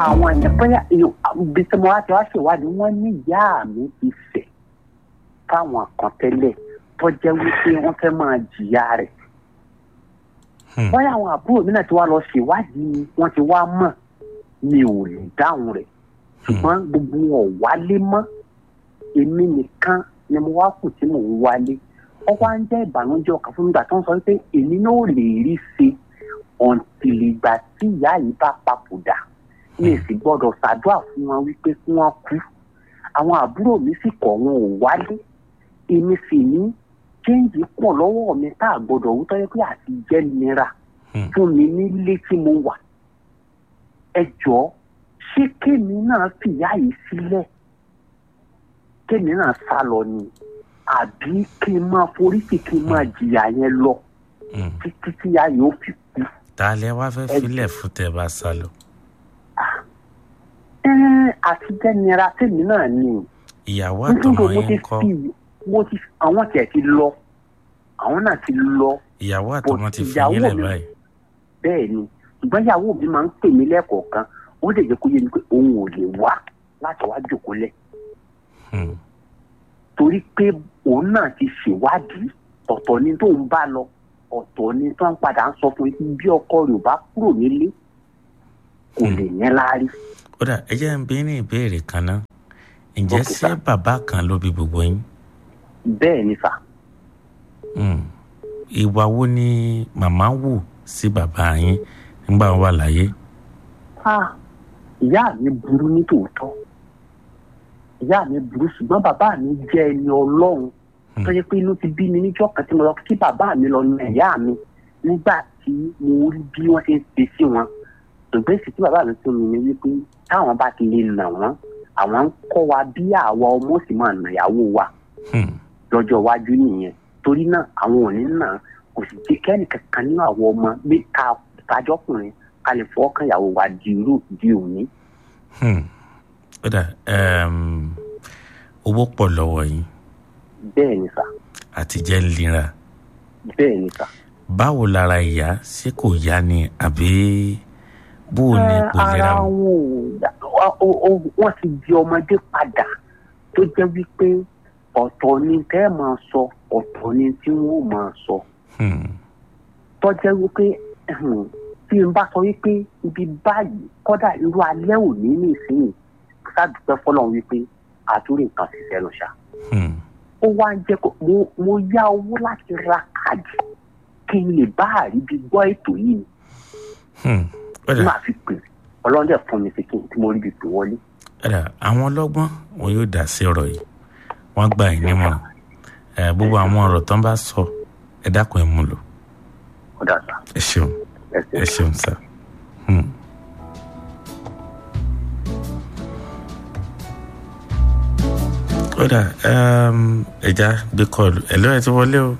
àwọn èèyàn bóyá ibi tí mo wá ti wá ṣèwádìí wọ́n ní ìyá mi ti fẹ̀ fáwọn kan tẹ́lẹ̀ tó jẹ́ wípé wọ́n fẹ́ máa jìyà rẹ̀ Hmm. bóyá àwọn àbúrò mi náà ti wá lọ ṣèwádìí wọ́n ti wá mọ̀ mi ò lè dáhùn rẹ̀ ṣùgbọ́n gbogbo wọn ò wálé mọ́ èmi nìkan ni mo wá kù tí mò ń wálé wọ́n wá ń jẹ́ ìbànújẹ́ ọkàn fún mi gbà tó ń sọ pé èmi náà ò lè rí ṣe ọ̀ǹtìlìgbà tí ìyá yìí bá papòdà mi ì sì gbọ́dọ̀ ṣàdúrà fún wọn wípé kí wọ́n kú àwọn àbúrò mi sì kọ̀ wọn ò wálé èmi sì ní chéǹjì pọ̀ lọ́wọ́ mi tá a gbọ́dọ̀ wú tọ́jú pé àti jẹ́ nira Hmm. fún mi nílé tí mo wà ẹ jọ̀ọ́ ṣé kémi náà fìyà yìí sílẹ̀ kémi náà sá lọ ni àbí kí n máa foríṣì kí n máa jìyà yẹn lọ Hmm. títí tí ìyá yìí ó fi kú. ta lẹ wá fẹ́ filẹ̀ fún tẹ bá sá lọ. Ẹ́ẹ́, àti jẹ́ nira tèmi náà ni ìyàwó nítorí àtọmọ mo ti yín kọ́ fi mo ti àwọn tiẹ̀ ti lọ àwọn náà ti lọ ìyàwó àtọmọ ti fi ìyàwó yín lẹ̀ mi- báyìí. bẹ́ẹ̀ ni ṣùgbọ́n ìyàwó mi máa ń pè mí lẹ́ẹ̀kọ̀ọ̀kan ó lè jẹ́ kó yé mi pé òun ò lè wá láti wá jòkó lẹ̀ Hmm. torí pé òun náà ti ṣèwádìí ọ̀tọ̀ ni tó ń bá lọ ọ̀tọ̀ ni tó ń padà ń sọ fún yín bí ọkọ rẹ̀ ò bá kúrò nílé kò lè yẹn láárí. ó dà ẹ jẹ́ ń bí ní ìbéèrè kan náà ǹjẹ́ Okay, ṣé sir. bàbá kan ló bí gbogbo yín? bẹ́ẹ̀ ni sà Hmm. ìwà wo ni màmá wù sí bàbá yín nígbà wọn wà láyé? Ah, ìyá mi burú ní tòótọ́ ìyá mi burú ṣùgbọ́n bàbá mi jẹ́ ẹni ọlọ́run Hmm. tó yẹ pé inú ti bí mi níjọ́ kan tí mo lọ kí bàbá mi lọ na ìyá mi nígbà tí mo rí bí wọ́n ṣe ń ṣe sí wọn ṣùgbọ́n èsì tí bàbá mi fún mi ni wípé táwọn bá ti lè nà wọ́n àwọn ń kọ́ wa bí àwa ọmọ sì máa nà ìyàwó wa Hmm. lọ́jọ́ iwájú nìyẹn torí náà àwọn ò ní nà kò sì jẹ́ kẹ́nì kankan nínú àwọn ọmọ bí ká kájọ́kùnrin ká lè fọwọ́ kan ìyàwó wa di irú di òní. Hmm. ó dà um, owó pọ̀ lọ́wọ́ yín bẹ́ẹ̀ ni sà àtijẹ́ ń lera bẹ́ẹ̀ ni sà. báwo lára ìyá ṣé kò yá ni àbí bó o ní ipò ara ìlera wọn? wọn ò dá- ọ- ọ- ọ- wọ́n ti di ọmọdé padà tó jẹ́ wípé ọ̀tọ̀ ni tẹ́ ẹ máa sọ ọ̀tọ̀ ni tí wọ́n máa sọ Hmm. tó jẹ́ wípé ẹ̀hùn, tí n bá sọ wípé ibi báyìí kọ́dà irú alẹ́ òní nìsín sádùúpẹ́ fọlọ́run wípé àtúrò nǹkan sì sẹ́nu ṣá Hmm. ó wá ń jẹ́ kó mo mo yá owó láti ra káàdì kí n lè bá àríbi gbọ́ ètò yìí ni Hmm. ó tí dà màá fi pè ọlọ́run dẹ̀ fún mi sí kí n tí mo rí ibi pè wọlé. ó dà àwọn ọlọ́gbọ́n wọn yóò dá sí ọ̀rọ̀ yìí wọ́n gbà yín nímọ̀ràn ẹ gbogbo àwọn ọ̀rọ̀ tán bá sọ ẹ dákun ẹ mú lò ọ̀dà sá ẹ ṣeun ẹsẹ̀ ẹ ṣeun sá. Hmm. ó dà um, ẹja gbé kọlù ẹ lọ́ọ́ ẹ ti wọlé o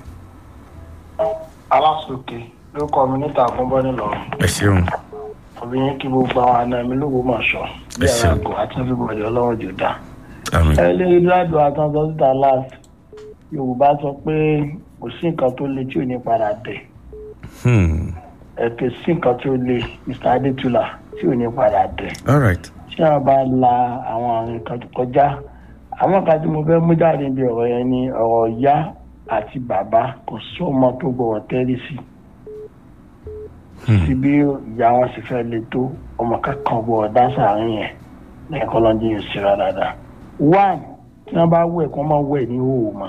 alásòkè ló kọ mi níta àkúnbọ nílọrin ẹ ṣeun òbí yín kí gbogbo àwọn àna mi lóko mọ̀ ṣọ bí Ẹ ara ṣeun. àgọ àti everybody ọlọ́run jò dá. àmín ẹ lè ládùn àtúntò síta last yorùbá sọ pé kò sí nǹkan tó le tí ò ní padà dé Hmm. ẹ kò sí nǹkan tó le mr adétúlà tí ò ní padà dé all right tí a bá la àwọn nǹkan tó kọjá àwọn kan tí mo fẹ́ mú jáde níbi ọ̀rọ̀ yẹn ni ọ̀rọ̀ ìyá àti bàbá kò sọ́mọ tó gbọ́dọ̀ tẹ́lẹ̀ sí Hmm. sí bí ìyá wọn sì fẹ́ le tó ọmọ kankan gbọ́dọ̀ dá sàárín yẹn lẹ́ẹ̀kan lọ́dún yóò ṣera dáadáa. one tí wọ́n bá wẹ̀ kí wọ́n máa wẹ̀ ní òwò mọ́.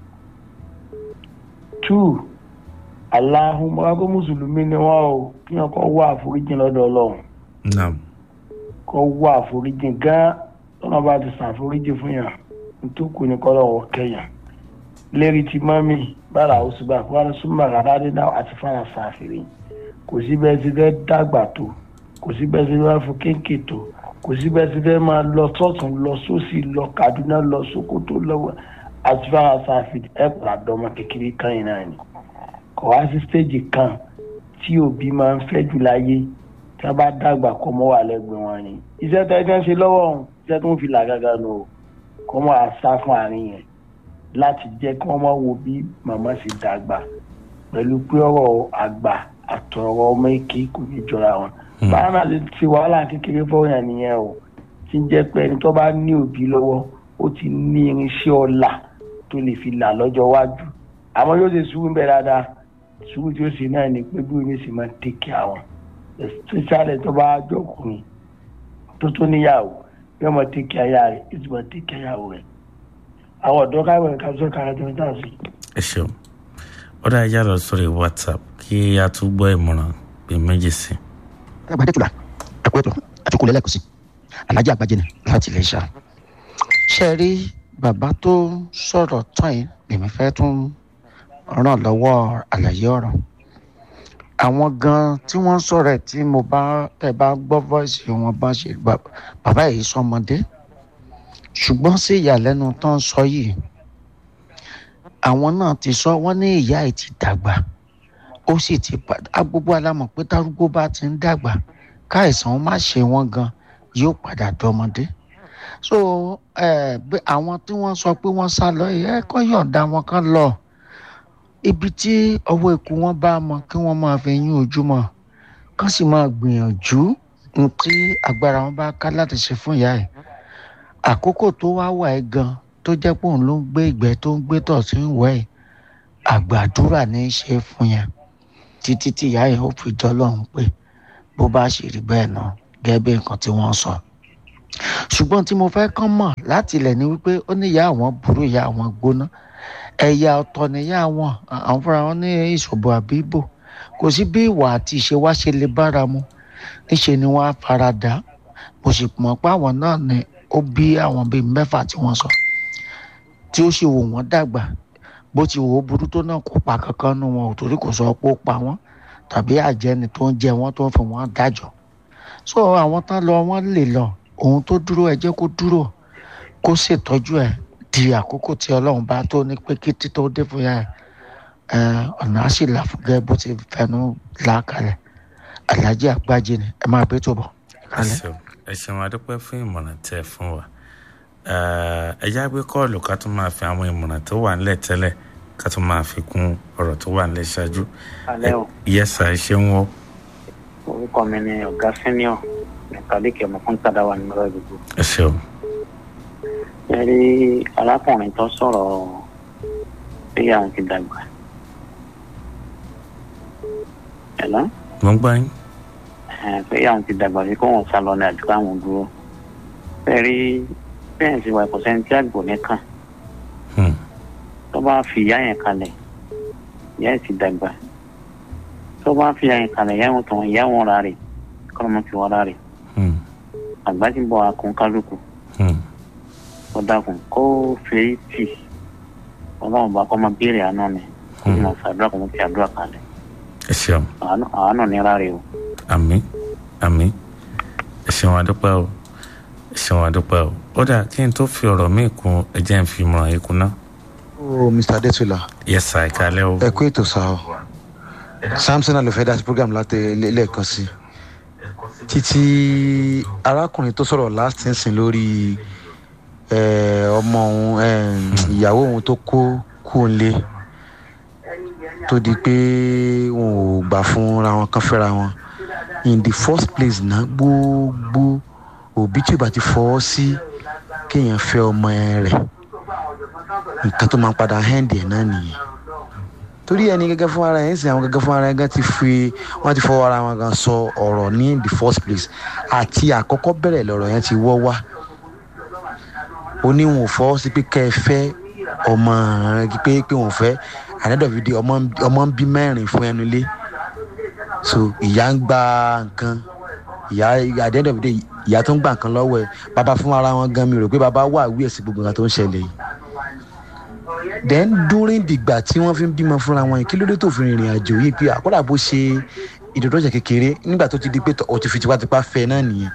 two aláhùn mọ́ra kó mùsùlùmí ni wọ́n o kí wọ́n kọ́ wá àforíjì lọ́dọ̀ ọlọ́run naam kọ́ wá àforíjì gan tọ́nà bá ti ṣàforíjì fún yàn nítòkù ní kọ́lọ́wọ́ kẹyàn lérí ti mọ́mì bára oṣù bá kó wá súnmọ́ àràdádé náà àti fara ṣàfihàn kò sí bẹ́ẹ̀ ti fẹ́ dàgbà tó kò sí bẹ́ẹ̀ ti fẹ́ fún kéńkè tó kò sí bẹ́ẹ̀ ti fẹ́ máa lọ sọ́tún lọ sósì lọ Kaduna lọ Sokoto lọ́wọ́ àti fara ṣàfihàn ẹ̀ pàdé ọmọ kékeré kan yìí náà ni kò wá sí stéèjì kan tí òbí máa ń fẹ́ jù láyé tí wọ́n bá dàgbà kọ́ mọ́ wà lẹ́gbẹ̀ẹ́ wọn ni iṣẹ́ tó ẹgbẹ́ ń ṣe lọ́wọ́ ọ̀hún iṣẹ́ tó ń fi làgàgà nù o kọ́ mọ́ àṣà fún àárín yẹn láti jẹ́ kí wọ́n mọ̀ wo bí màmá ṣe dàgbà pẹ̀lú pé ọ̀rọ̀ àgbà àtọ̀rọ̀ ọmọ èké kò ní jọra wọn Hmm. báwọn náà ti ti wàhálà kékeré fọyàn nìyẹn o tí ń jẹ́ pé ẹni tó bá ní òbí lọ́wọ́ ó ti ní irinṣẹ́ ọ̀la tó lè fi là lọ́jọ́ iwájú àmọ́ yóò ṣe sùúrù ń bẹ dáadáa sùúrù tí ó ṣe náà ni pé bí omi sì máa ń tẹ̀kẹ́ àwọn especially tó bá jọkùnrin tó tó níyàwó yóò máa tẹ̀kẹ́ aya rẹ̀ yóò sì máa tẹ̀kẹ́ ìyàwó rẹ̀ àwọn ọ̀dọ́ káwọn ẹ̀ka sọ kára tó ń tà sí. ẹ ṣeun ó dáa yá lọ sórí whatsapp kí a tún gbọ́ ìmọ̀ràn pé méjì sí agbadé tula ẹkú ètò àfikún lẹ́lẹ́kùn sí alájà àgbàjẹ ni láti lè ṣá. ṣe rí bàbá tó sọ̀rọ̀ tán yìí lèmi fẹ́ tún ràn lọ́wọ́ àlàyé ọ̀rọ̀. àwọn gan tí wọ́n sọ̀rọ̀ ẹ̀ tí mo bá tẹ̀ bá gbọ́ voice wọn bá ṣe bà- bàbá yìí sọmọdé ṣùgbọ́n sí ìyàlẹ́nu tó ń sọ yìí àwọn náà ti sọ wọ́n ní ìyá ẹ̀ ti dàgbà ó sì ti padà gbogbo alámọ̀ pé tárúgbó bá ti ń dàgbà káìsàn má ṣe wọ́n gan yóò padà dọmọdé so eh, bí àwọn tí wọ́n sọ pé wọ́n sá lọ yìí, ẹ kọ́ yọ̀ǹda wọn kan lọ ibi tí ọwọ́ ikú wọn bá mọ kí wọ́n máa fi yín ojúmọ́ kán sì máa gbìyànjú ohun tí agbára wọn bá ká láti ṣe fún ìyá ẹ̀ àkókò tó wá wà ẹ́ gan tó jẹ́ pé òun ló ń gbé ìgbẹ́ tó ń gbé tọ̀ sí ń wẹ̀ ẹ́ àgbàdúrà ní í ṣe fún yẹn títí tí ìyá yẹn ó fi dọ́lọ́run pé bó bá ṣe rí bẹ́ẹ̀ náà gẹ́gẹ́ bí nǹkan tí wọ́n sọ. ṣùgbọ́n tí mo fẹ́ kán mọ̀ láti ilẹ̀ ni wípé ó ní ìyá àwọn burú ìyá àwọn gbóná ẹ̀yà ọ̀tọ̀ níyà àwọn àwọn fúnra wọn ní ìṣòbò àbí ìbò kò sí bí ìwà àti ìṣe wá ṣe lè bára mu níṣe ni wọ́n á fara dà mo sì mọ̀ pé àwọn náà ni ó bí àwọn bíi mẹ́fà tí wọ́n sọ tí ó sì wò wọ́n dàgbà bó ti wò ó burú tó náà kó pa kankan nu wọn ò torí kò sọ pé ó pa wọn tàbí àjẹni tó ń jẹ wọn tó ń fi wọn dájọ́ so àwọn tán lọ wọn lè lọ òun tó dúró ẹ jẹ́ kó dúró kó ṣètọ́jú ẹ di àkókò tí Ọlọ́run bá tó ní pé kí títọ́ dé fún yà ẹ ọ̀nà á sì là fún gẹ́gẹ́ bó ti fẹnu là kalẹ̀ Alhaji Àgbájé ni ẹ máa bẹ́ tó bọ̀ ẹ kalẹ̀. ṣeun ẹ ṣeun adúpẹ́ fún ìmọ̀ràn tẹ́ ẹ fún wa Eh, ẹ já gbé kọ́ọ̀lù ká tún máa fi àwọn ìmọ̀ràn tó wà nílẹ̀ tẹ́lẹ̀ ká tún máa fi kún ọ̀rọ̀ tó wà nílẹ̀ ṣáájú alẹ́ o yẹ́sà ẹ ṣeun wọ́ orúkọ mi ni ọ̀gá senior mẹkálíkì ọmọ fún tàdáwà ní mọ́rọ́ gbogbo. ẹ ṣeun ẹ rí arákùnrin tó sọ̀rọ̀ pé àwọn ti dàgbà. ẹ̀lọ́ mo ń gbọ́ yín pé àwọn ti dàgbà sí kó wọn sá lọ ní àdúgbò àwọn dúró. ẹ rí bẹ́ẹ̀ sì wà ìkọ̀sẹ́ni tí àgbò nìkan Hmm. tó bá fi ìyá yẹn kalẹ̀ ìyá yẹn ti dàgbà tó bá fi ìyá yẹn kalẹ̀ ìyá wọn tàn ìyá wọn ra rè kọ́ ló mọ̀ fi wọ́n ra rè Hmm. àgbà ti bọ̀ akun kálukú Hmm. ó dákun kó fèrè tì ọlọ́run bá kọ́ máa béèrè àánú ni kó sì máa fàdúrà kó máa fi àdúrà kalẹ̀ ẹ ṣeun àánú àánú ní rárẹ̀ o. àmín àmín ẹ ṣeun adúpẹ́ o ẹ ṣeun adúpẹ́ o ó dà kí n tó fi ọ̀rọ̀ míì kún ẹ jẹ́ n fi ìmọ̀ràn yìí kún náà o mr adetula yẹ́sà ẹ kálẹ́ o ẹ kú ètò sáà o samson alofẹ dá sí program láti ilé- lẹ́ẹ̀kan sí títí arákùnrin tó sọ̀rọ̀ last nsìn lórí eh, ọmọ òun eh, ìyàwó òun tó kó kú òǹlé tó di pé wọn ò gbà fúnra wọn kan fẹ́ra wọn in the first place náà gbogbo òbí tí ò bá ti fọwọ́ sí kéèyàn fẹ́ ọmọ ẹ rẹ̀ nǹkan tó máa ń padà hẹ́ǹdì ẹ̀ náà nìyẹn torí ẹni gẹ́gẹ́ fún ara ẹ̀ ń sìn àwọn gẹ́gẹ́ fún ara ẹ̀ gan ti fi wọ́n ti fọwọ́ ara wọn gan sọ ọ̀rọ̀ ní the first place àti àkọ́kọ́ bẹ̀rẹ̀ lọ̀rọ̀ yẹn ti wọ́ wá oníwọ̀n fọwọ́ sí pé kẹ́ ẹ fẹ́ ọmọ rẹ pé pé òun fẹ́ àdẹ́dọ̀fídé ọmọ ọmọ ń bí mẹ́rin fún ẹnu ilé so ìyá ń gba nǹkan ìyá àdẹ́dọ̀fídé ìyá tó ń gba nǹkan lọ́wọ́ ẹ̀ bàbá fún ara wọn gan mi rò pé bàbá wà wí ẹ̀sìn gbogbo nǹkan tó ń ṣẹlẹ̀ yìí then during dìgbà tí wọ́n fi ń bímọ fúnra wọn yìí kí ló dé tó fi rìnrìn àjò yìí pé àkọ́dà bó ṣe ìdòdòjẹ kékeré nígbà tó ti di pé ó ti fi tipátipá fẹ́ náà nìyẹn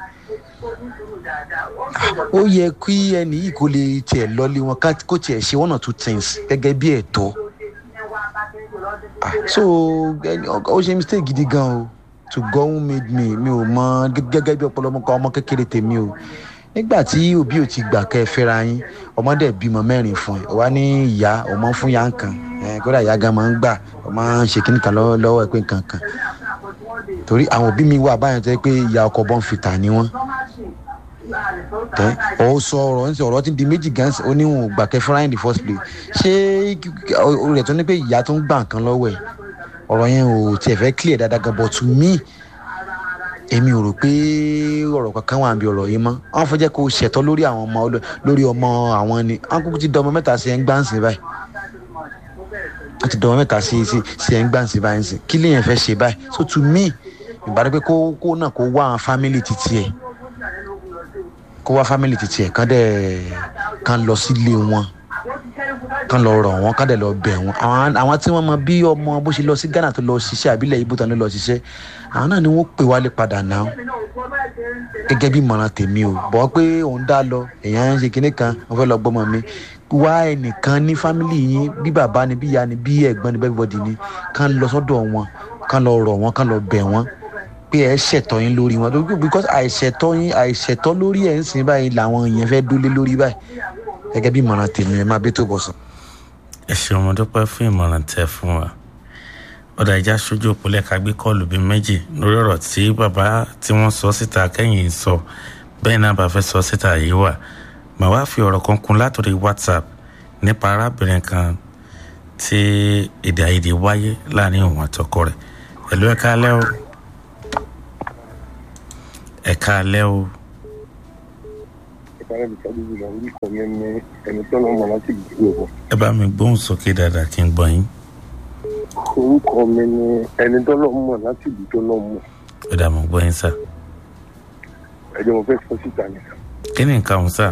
ó yẹ kí ẹnì yìí kó lè tiẹ̀ lọ́lé wọn ká- kó tiẹ̀ ṣe one or two things gẹ́gẹ́ bí ẹ̀tọ́ Ah, so ẹni- ọ- ó ṣe mistake gidi gan o to God who made me mi ò mọ gẹ́- gẹ́gẹ́ bí ọ̀pọ̀lọpọ̀ ọmọ kékeré tèmi o nígbà tí òbí ò ti gbà kẹ́ ẹ fẹ́ra yín ọmọdé bímọ mẹ́rin fún ẹ wá ní ìyá ọmọ fún ya nǹkan ẹ kódà ìyá gan máa ń gbà ọmọ ń ṣe kíní kan lọ́wọ́ lọ́wọ́ ẹ pé nǹkan kan torí àwọn òbí mi wà báyọ̀ tẹ́ pé ìyá ọkọ̀ bọ́n fìtà ni wọ́n tẹ́ ọ sọ ọ̀rọ̀ ń sọ ọ̀rọ̀ tí di méjì gan ó ní wọn ò gbà kẹ́ fúnra in the first place ṣé o rẹ̀ tó ní pé ìyá tó ń gbà nǹkan lọ́wọ́ ẹ̀ ọ̀rọ̀ yẹn ò tiẹ̀ fẹ́ clear dáadáa gan but to me èmi ò rò pé ọ̀rọ̀ kankan wà níbi ọ̀rọ̀ yìí mọ́ wọ́n fẹ́ jẹ́ kó ṣẹ̀tọ́ lórí àwọn ọmọ lórí ọmọ àwọn ni wọ́n kúkú ti dọmọ mẹ́ta sí ẹ̀ ń gbáǹsì báyìí wọ́n ti dọmọ mẹ́ta sí sí ẹ̀ ń gbáǹsì báyìí sí kí lèèyàn fẹ́ ṣe báyìí so to me ìbára pé kó kó náà kó wá àwọn family titi ẹ̀ kó wá family titi ẹ̀ kán dẹ̀ kán lọ sílé wọn kán lọ rọ̀ wọ́n kán dẹ̀ lọ bẹ̀ wọ́n àwọn tí wọ́n mọ bí ọmọ bó ṣe lọ sí ghana tó lọ ṣiṣẹ́ àbílẹ̀ ibo tán ló lọ ṣiṣẹ́ àwọn náà ni wọ́n pè wálé padà náà gẹ́gẹ́ bí ìmọ̀ràn tèmi o bọ́ pé òun dá lọ èèyàn ń ṣe kinní kan wọ́n fẹ́ lọ gbọ́mọ mi wá ẹnìkan ní fámìlì yín bí bàbá ni bí ìyá ni bí ẹ̀gbọ́n ni bẹ́ẹ̀bọ̀dì ni kán lọ sọ́dọ̀ wọn kán lọ rọ̀ wọ́n kán lọ bẹ̀ wọ́n pé ẹ ṣẹ̀tọ́ yín lórí wọn because àìṣẹ̀tọ́ yín àìṣẹ̀tọ́ lórí ẹ̀ ń sìn báyìí làwọn èèyàn fẹ́ dólé lórí báyìí gẹ́gẹ́ bí ìmọ̀ràn tèmi ẹ máa bẹ́ tó bọ̀ sàn. ẹ ṣeun mo dúpẹ́ fún ìmọ̀ràn tẹ fún wa ọ̀dà ìjà sójú òpólẹ̀ ká gbé kọ́ọ̀lù bíi méjì lórí ọ̀rọ̀ tí bàbá tí wọ́n sọ síta kẹ́yìn sọ bẹ́ẹ̀ náà bá fẹ́ sọ síta yìí wà màá wá fi ọ̀rọ̀ kan kún látòrí whatsapp nípa arábìnrin kan tí èdè àìyedè wáyé láàrin òun àtọkọ rẹ̀ ẹ̀lú ẹ̀ka alẹ́ o ẹ̀ka alẹ́ o. ìpàdé mi sábà jùlọ orúkọ mi ní ẹni tó lọ́ mọ̀ láti ìdílé wọn. ẹ bá mi gbóhùn sókè dáadáa kí n gbọ́ yín. orúkọ mi ní ẹni tó lọ́ mọ̀ láti ìdí tó lọ́ mọ̀. ó dà mọ́ gbọ́ yín sá. ẹjọ́ mo fẹ́ sọ síta ni. kí ni nǹkan ọ̀hún sá.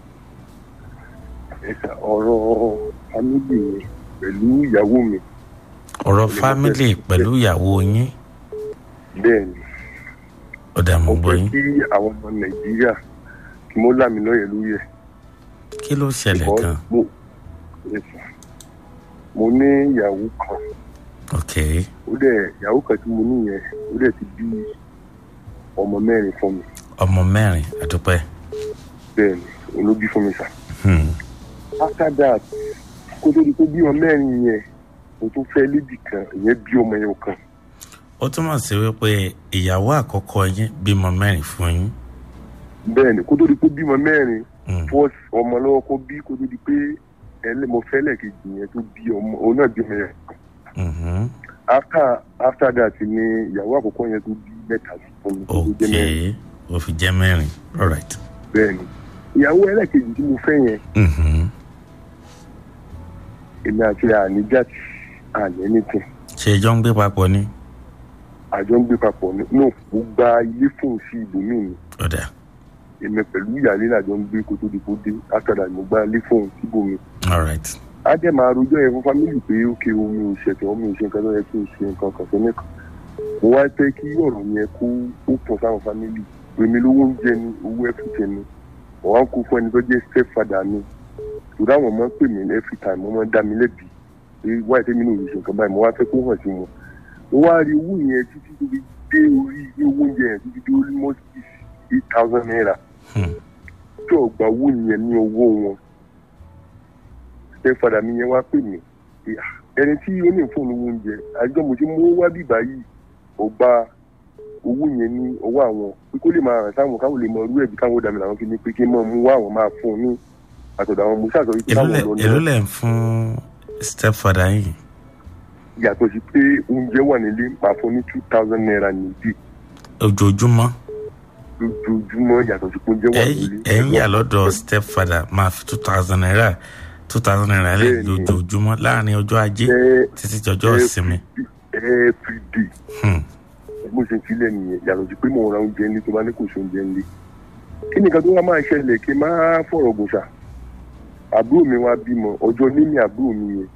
ẹ̀sà ọ̀rọ̀ fámìlì mi pẹ̀lú ìyàwó mi. ọ̀rọ̀ fámìlì pẹ̀lú ìyàwó yín. bẹ́ẹ̀ ni ó dà mọ́ gbọ́ mo yín. fẹ́ kí àwọn ọmọ nàìjíríà kí mo lámì lọ́yẹ̀ lórí ẹ̀. kí ló ṣẹlẹ̀ Because gan. mo ẹ̀sà mo ní ìyàwó kan ok ó dẹ̀ ìyàwó kan tí mo ní yẹn ó dẹ̀ ti bí ọmọ mẹ́rin fún mi ọmọ mẹ́rin àdúpẹ́. bẹ́ẹ̀ ni olóbí fún mi sà. Hmm. after that kó tó di pé bí ọmọ mẹ́rin yẹn mo tún fẹ́ lébi kan ìyẹn bí ọmọ yẹn kan ó túmọ̀ sí wípé ìyàwó àkọ́kọ́ yín bímọ mẹ́rin fún yín. bẹ́ẹ̀ ni kó tó di pé bímọ mẹ́rin Hmm. first ọmọ lọ́wọ́ kó bí kó tó di pé ẹlẹ́mọ fẹ́lẹ̀ kejì yẹn tó bí ọmọ òun náà bí ọmọ yẹn kan Mhm. after after that ni ìyàwó àkọ́kọ́ yẹn tó bí mẹ́ta sí fún mi tó ok jẹ́ mẹ́rin ó fi jẹ́ mẹ́rin alright. bẹ́ẹ̀ ni ìyàwó ẹlẹ́kejì tí mo fẹ́ yẹn Mhm. èmi àti àníjà àní anything ṣé ẹjọ́ ń gbé papọ̀ ni. àjọ ń gbé papọ̀ ní no mo gba ilé fóun sí ibòmíì ni ọ̀dà èmi pẹ̀lú ìyàlẹ́ làjọ ń gbé kó tó di kó dé after that mo gba ilé fóun síbòmíì alright. á dẹ̀ máa rojọ́ yẹn fún fámìlì pé ókè omi ò ṣẹ̀tẹ̀ omi ò ṣe nǹkan tó yẹ kí n ṣe nǹkan kan sẹ́ni kan mo wá pẹ́ kí ọ̀rọ̀ yẹn kó ó pọ̀ sáwọn fámìlì èmi lówó oúnjẹ ni owó ẹ̀fìtẹ̀ ni wọ́n á kó fún ẹni tó jẹ́ step father mi torí àwọn ọmọ ń pè mí every time wọ́n máa ń dá mi lẹ́bi pé wáyé tẹ́mi náà ò lè ṣe nǹkan báyìí mo wá fẹ́ kó hàn sí wọn mo wá rí owó yẹn títí tó fi dé orí ilé owó oúnjẹ yẹn títí dé almost eight thousand naira Hmm. tí ọgbà owó yẹn ní owó wọn stepfather mi yẹn wá pè mí pé, "Ah, ẹni tí ó ní fóònù owó oúnjẹ àjọ mo ti mú wá bíbá yìí ọgbà owó yẹn ní ọwọ́ àwọn pé kó lè máa ràn sáwọn káwọn lè mọ irú ẹ̀bí káwọn dàmí làwọn fi ní pé kí n mọ̀ mú wá àwọn máa fún un ní àtọ̀dọ̀ àwọn musa sọ wípé èló káwọn lẹ̀ lọ èló náà lẹ̀ ń fún stepfather yìí. yàtọ̀ sí pé oúnjẹ wà nílé máa fún ní two thousand naira níbí ojoojúmọ́ lójoojúmọ́ yàtọ̀ sí pé oúnjẹ wà nílé. ẹ̀ ń yà lọ́dọ̀ stepfather máa fi two thousand naira two thousand naira lẹ̀ Bẹ́ẹ̀ni. lójoojúmọ́ láàrin ọjọ́ ajé Ẹ- títí jọjọ́ ìsinmi. every day Hmm. bó ṣe sílẹ̀ nìyẹn yàtọ̀ sí pé mò ń ra oúnjẹ ńlẹ̀ tó bá ní kò sí oúnjẹ ńlẹ̀ kí ni nǹkan tó wá máa ṣẹlẹ̀ kí n máa fọ̀rọ̀ gùnṣà àbúrò mi wá bímọ ọjọ́ níní àbúrò mi yẹn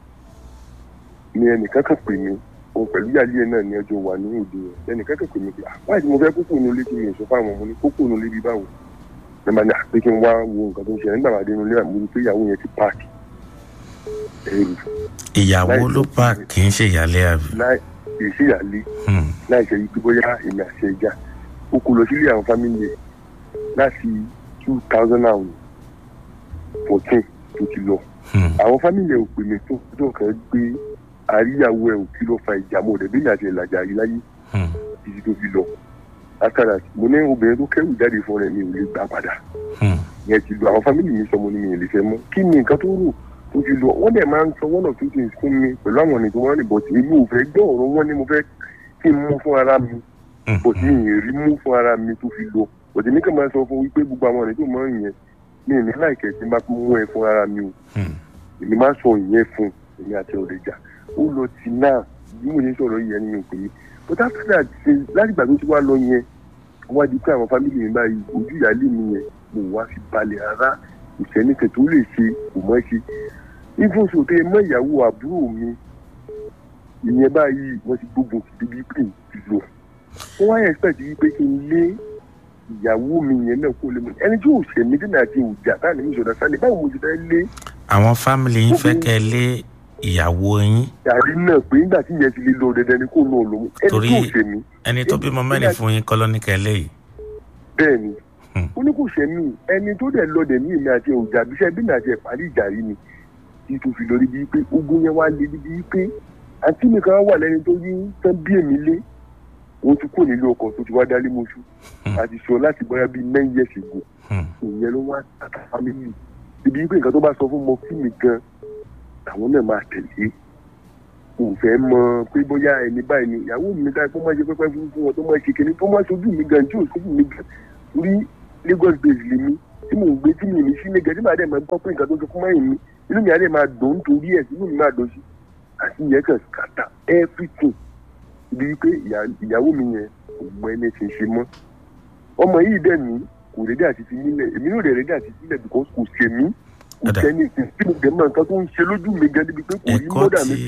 ni ẹnìkan kan pè mí òun pẹ̀lú yàrá ẹ̀ náà ní ọjọ́ wà ní òde yẹn ẹnìkan kan pè mí pé "Ah, báyìí tí mo fẹ́ kókò nulẹ̀ tí mi ò sọ fáwọn ọmọ ní kókò nulẹ̀ bí báwo ẹ máa ní àpé kí n wá wo nǹkan tó ń ṣẹlẹ̀ nígbà máa dé nulẹ̀ àmọ́ ní pé ìyàwó yẹn ti páàkì ẹrù ìyàwó Láì ló tó pa sí- kì í ṣe ìyálé àbí. láì èsì ìyàlẹ́ Hmm. láì ṣe yí pé bóyá èmi àti ẹja ó kó lọ sílé àwọn fámìlì ẹ láti two thousand and fourteen tó ti lọ Hmm. àwọn fámìlì ẹ ò pè mí tó tó kàn gbé àríyáwó ẹ ò kí ló fa ìjà mọ́ ọ̀dẹ̀ bẹ́ẹ̀ àti ìlàjà yìí láyé Hmm. títí tó fi lọ akara mo ní obìnrin tó kẹ́rù jáde fún rẹ̀ mi ò lè gbà padà Hmm. yẹn ti lọ àwọn fámìlì mi sọ mo ní mi ò lè fẹ́ mọ́ kí ni nǹkan tó rò tó fi lọ wọ́n dẹ̀ máa ń sọ one or two things fún mi pẹ̀lú àwọn ọ̀nà tó wọ́n rìn bọ̀tì èmi ò fẹ́ gbọ́ ọ̀rọ̀ wọn ni mo fẹ́ kí n mú fún ara mi Hmm. bọ̀tì mi ì rí mú fún ara mi tó fi lọ bọ̀tì mi kàn máa sọ fún wípé gbogbo àwọn ọ̀nà tó mọ̀ yẹn mi ì ní láìkẹ́ tí n bá mú ẹ fún ara mi o Hmm. èmi máa sọ ìyẹn fún èmi àti ọ̀rẹ́jà ó lọ ti náà bí mo ṣe sọ̀rọ̀ yẹn ni mi ò pè é but after that ṣe láti ìgbà tó ti wá lọ yẹn wá di pé àwọn fámìlì mi báyìí ojú ìyáálé mi yẹn mo wá fi balẹ̀ ara ìṣẹ́nìkẹ́ tó lè ṣe kò mọ́ ṣe even so tẹ mọ ìyàwó àbúrò mi ìyẹn báyìí wọ́n ti gbógun ti débi pé ti lọ wọ́n wá expect yìí pé kí n lé ìyàwó mi yẹn náà kó lè mọ ẹni tí ò ṣẹ̀mí dínà àti òjà táà ní ìṣọ̀dá sálẹ̀ báwo mo ti fẹ́ lé àwọn fámìlì yín fẹ́ kẹ́ ẹ lé ìyàwó yín yàrá náà pé nígbà tí yẹn ti lè lọ dandan ni kó lọ lọ mọ ẹni Torí- tí ò ṣẹ̀mí ẹni tó bímọ mẹ́rin fún yín kọ́ ló ní kẹ́ ẹ lé yìí. bẹ́ẹ̀ ni Hmm. ó ní kò ṣẹ̀mí ẹni tó dẹ̀ lọ dẹ̀ ní èmi àti òjà bíṣẹ́ bí mi àti ẹ̀ parí ìjà yìí ni tí tó fi lọ rí bíi pé ogun yẹn wá lé bíi pé àǹtí mi kan wà lẹ́ni tó yí tán bí èmi lé òun ti kó nílé ọkọ̀ tó ti wá dálé mọ́ṣú Hmm. àti sọ láti bọ́yá bíi nine years ago Hmm. ìyẹn ló wá tàkà fámìlì ibi pé nǹkan tó bá sọ fún mọ fí mi gan àwọn náà máa tẹ̀lé kò fẹ́ mọ pé bóyá ẹni báyìí ni ìyàwó mi dáa kó má ṣe pẹ́pẹ́ fún fún wọn tó má ṣe kíní tó má ṣojú mi gan tí ò ṣojú mi gan rí lagos base lèmi tí mò ń gbé tí mi ní sí lẹ́gẹ̀ẹ́ tí màá dẹ̀ máa gbọ́ pé nǹkan tó sọ fún mẹ́rin mi inú mi á dẹ̀ máa dùn nítorí ẹ̀ inú mi máa dùn sí àti ìyẹn kan kàtà everything ibi pé ìyá- ìyàwó mi yẹn kò mọ ẹni tí ń ṣe mọ́ ọmọ yìí dẹ̀ ní kò rédí àti fi nílẹ̀ èmi náà dẹ̀ rédí àti sílẹ̀ because kò ṣe mí kò Ọ̀dà. sẹ́ni tí mo dẹ̀ mọ nǹkan tó ń ṣe lójú mi gan débi pé kò rí ẹ̀kọ́ mọ́dà mi tí pé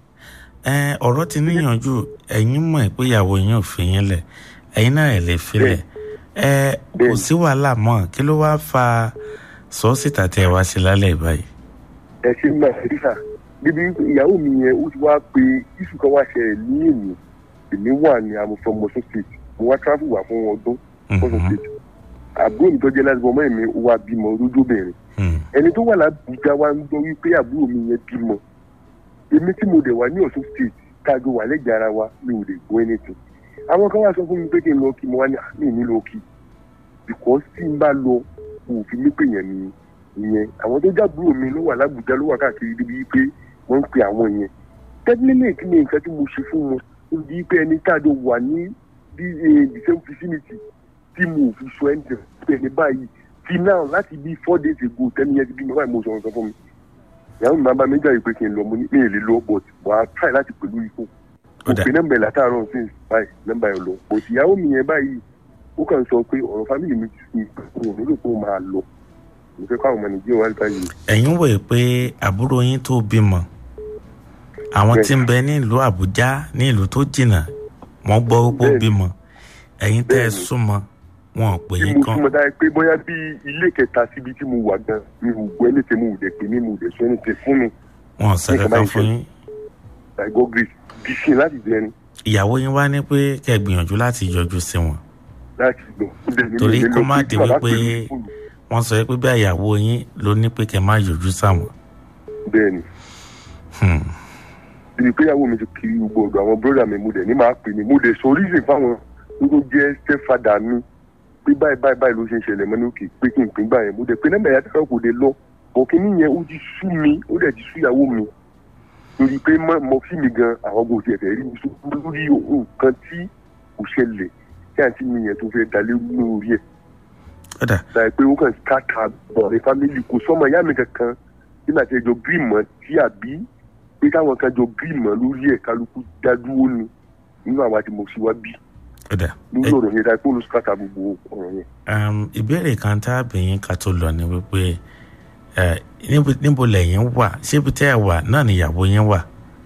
ẹ ọ̀rọ̀ ti níyànjú ẹ̀yin mọ̀ pé ìyàwó yín ò fi yín lẹ̀ ẹ̀yin náà ẹ̀ lè filẹ̀ ẹ kò Bẹ́ẹ̀ni. sí wàhálà mọ́ kí ló wáá fa sọ́ọ́sìtà tẹ́ ẹ wá sí lálẹ́ báyìí. ẹ ṣe ń máa rí sà débi pé ìyàwó mi yẹn ó ti wá pé iṣu kan wá ṣẹlẹ̀ ní èmi èmi wà ní amòfin mọ̀sán state mo wá travel wà fún ọdún mọ̀sán Mhm. state àbúrò mi tó jẹ́ láti bọ́ mọ́ èmi ó wá bímọ lójóbìnrin Hmm. ẹni tó wà lábùjá wa ń gbọ́ wípé àbúrò mi yẹn bímọ èmi tí mo dẹ̀ wà ní ọ̀ṣun state kájọ wà lẹ́gbẹ̀ẹ́ ara wa mi ò lè gbọ́ anything àwọn kan wá sọ fún mi pé kí n lọ kí mo wá ní àmì ní lọ kí because tí n bá lọ kò fi mí pè yẹn ni ìyẹn àwọn tó jábúrò mi ló wà lábùjá ló wà káàkiri débi wípé wọ́n ń pe àwọn yẹn tẹ́lẹ̀ kí ni nǹkan tí mo ṣe fún wọn ó di pé ẹni káàdó wà ní the eh, the same vicinity tí mo ò fi sọ ẹni tẹ̀ pé ẹni báyìí ti now láti bí four days ago tẹ́ni yẹn ti bí mi báyìí mo sọ̀rọ̀ sọ fún mi ìyàwó mi máa bá mi jà yìí pé kí n lọ mo ní mi ì lè lọ but wà á try láti pẹ̀lú ikú Ó dà. òpin nọ́mbà ẹ̀ látàárọ̀ sí báyìí nọ́mbà ẹ̀ lọ but ìyàwó mi yẹn báyìí ó kàn sọ pé ọ̀rọ̀ fámìlì mi ti sùn ìpínlẹ̀ nílò pé ó máa lọ mo fẹ́ káwọn ọmọ nàìjíríà wá nípa yìí ẹ̀yin wòye pé àbúrò yín tó bímọ àwọn Bẹ́ẹ̀. tí ń bẹ ní ìlú àbújá ní ìlú tó jìnnà wọ́n gbọ́ pé ó Bẹ́ẹ̀. bímọ ẹ̀yin tẹ́ ẹ Bẹ́ẹ̀ ni. súnmọ́ wọn ò pè tí yín mo kan súnmọ́ dáa pé bóyá bí ilé kẹta síbi tí mo wà gan mi ò gbọ́ ẹni tí mo ò dẹ̀ pé mi mo ò dẹ̀ sọ ẹni tí fún mi wọn ò sọ Ní kankan ìkànnì fún yín I go grace bí sin láti bẹ̀rẹ̀ ìyàwó yín wá ní pé kẹ́ ẹ gbìyànjú láti yọjú sí wọn láti lọ. Torí kó má di wípé- wọ́n sọ pé bí ìyàwó yín ló ní pé kẹ́ ẹ má yọjú sáwọn. bẹ́ẹ̀ni Hmm. ibi pé ìyàwó mi ti kiri gbogbo ọ̀dọ̀ àwọn bróda mi mo dẹ̀ ní máa pè ní mo dẹ̀ sọ oríṣi fáwọn tó tó jẹ́ stepfather mi pé báyìí báyìí báyìí ló ṣe ń ṣẹlẹ̀ mọ́ ní òkè pé kí n pín gbà yẹn mo dẹ̀ pé nọ́mbà yàtọ̀ kan kò dé lọ ọ̀kìnní yẹn ó ti sú mi ó dẹ̀ ti sú ìyàwó mi torí pé mọ mọ fí mi gan àwọn kò tiẹ̀ fẹ́ rí mi sọ lórí nǹkan tí kò ṣẹlẹ̀ tí àǹtí mi yẹn tó fẹ́ dalé lórí ẹ̀ ó dà láì pé ó kàn káàkà bọ̀rẹ̀ fámìlì kò sọ́mọ ìyá mi kankan tí màá ti ẹjọ́ gírímọ̀ tí àbí pé káwọn kan jọ gírímọ̀ lórí ẹ̀ kálukú dádúró ni nínú àwa tí mo sì wá bí ó dà lórí Ẹ- ọ̀rọ̀ yẹn láì pé olùsùkàtà gbogbo ọ̀rọ̀ yẹn. um, ìbéèrè kan tá a bẹ̀yìn ká tó lọ ni wípé ẹ, níbo- níbo lẹ́yìn wà ṣé ibi tẹ́ ẹ wà náà ni ìyàwó yín wà.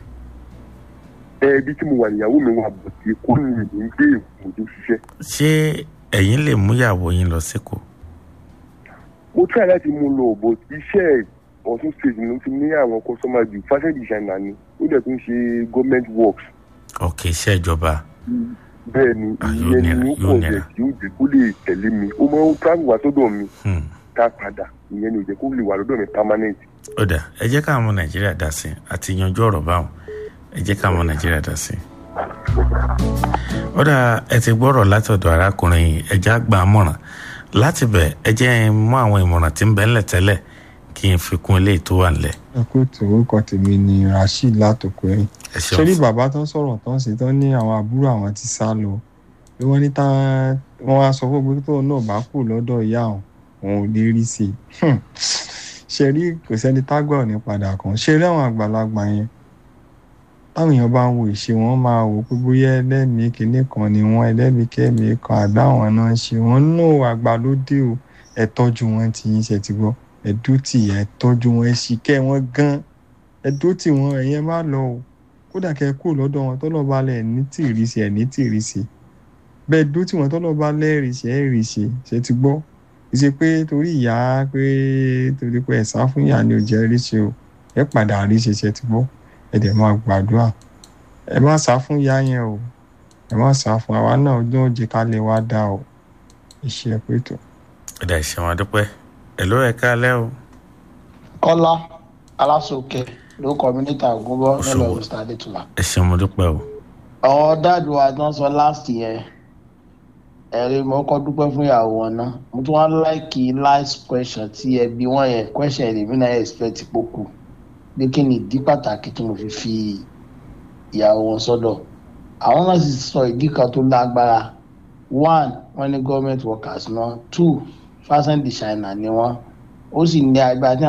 ẹ ibi tí mo wà níyàwó mi wà bọ̀ sí kó ní ìlú ń gbé èkó tó ṣiṣẹ́. ṣé ẹ̀yin lè mú ìyàwó yín lọ síkò. mo try láti mú un lọ bọ̀ iṣẹ́ ọ̀tún stage ló ti ní àwọn customer ju fashion designer ni ó dẹ̀ tún ṣe government works. ọ̀kẹ́ iṣẹ́ ìjọba bẹ́ẹ̀ ni Ah, yóò ìyẹn nira, ni ó yóò pọ̀ nira. jẹ́ kí ó jẹ́ kó lè tẹ̀lé mi ó máa ń travel wá sọ́dọ̀ mi Hmm. ká padà ìyẹn ni ò jẹ́ kó lè wà lọ́dọ̀ mi permanent. ó dà ẹ jẹ́ káwọn ọmọ nàìjíríà dá sí i àti yanjú ọ̀rọ̀ báwọn ẹ jẹ́ káwọn ọmọ nàìjíríà dá sí i. ó dà ẹ ti gbọ́rọ̀ látọ̀dọ̀ arákùnrin yìí ẹja gbà á mọ̀ràn láti bẹ̀ ẹ jẹ́ ń mú àwọn ìmọ̀ràn tí ń bẹ ńlẹ̀ tẹ́lẹ̀ kí n fi kún eléyìí tó wà ńlẹ̀. ẹ kó tó orúkọ tèmi ni rasheed látòkò ẹ̀yìn ẹ ṣé rí ṣeun bàbá tó ń sọ̀rọ̀ tó ń ṣe tán ní àwọn àbúrò àwọn ti sá lọ bí wọ́n ní tán wọ́n wá sọ fún pé tóun náà bá kù lọ́dọ̀ ìyá òun òun ò lè rí sí i Hmm. ṣe rí kò sẹ́ni tágbà ò ní padà kàn ṣe rí àwọn àgbàlagbà yẹn táwọn èèyàn bá ń wo ìṣe wọn máa wò pé bóyá ẹlẹ́mìí kinní kan ni wọ́n ẹlẹ́mìí kẹ́mìí kan àgbà àwọn náà ń ṣe wọ́n náà àgbà ló dé o ẹ tọ́jú wọn tí yín ṣe ti gbọ́ ẹ dútì ẹ tọ́jú wọn ẹ sì kẹ́ wọn gan ẹ dútì wọn ẹ̀yẹn má lọ o kódà kẹ́ ẹ kúrò lọ́dọ̀ wọn tọ́lọ́ bá lẹ̀ ní tìrísí ẹ̀ ní tìrísí bẹ́ẹ̀ dútì wọn tọ́lọ́ bá lẹ́rìí ẹ̀ rì ṣe ṣe ti gbọ́ ìṣe pé torí ìyá pé torí pé ẹ̀sán fún ìyá ni ò jẹ́ rí ṣe o ẹ padà rí ṣe ṣe ti gbọ́ ẹ dẹ̀ máa gbàdúrà ẹ má sá fún ìyá yẹn o ẹ má sá fún àwa náà ọdún òjì ká lè wá dá o iṣẹ́ pé tó. ó dà ìṣẹ̀wọ̀n adúpẹ́ ẹ ló ẹ káalẹ́ o kọ́lá alásòkè ló kọ́ mi níta ògúnbọ́ nílò Ṣòwò. mr adétúlá. ẹ ṣeun mo dúpẹ́ o àwọn dáàdù wa tán sọ last year ẹ̀rí mo kọ́ dúpẹ́ fún ìyàwó wọn náà mo tún wá láìkì last question tí ẹ bí wọ́n yẹn question èmi náà expect pòkù pé kí ni ìdí pàtàkì tí mo fi fi ìyàwó wọn sọ́dọ̀ àwọn náà sì sọ ìdí kan tó lágbára one wọ́n ní government workers náà two fashion designer ni wọ́n ó sì ní agbára tí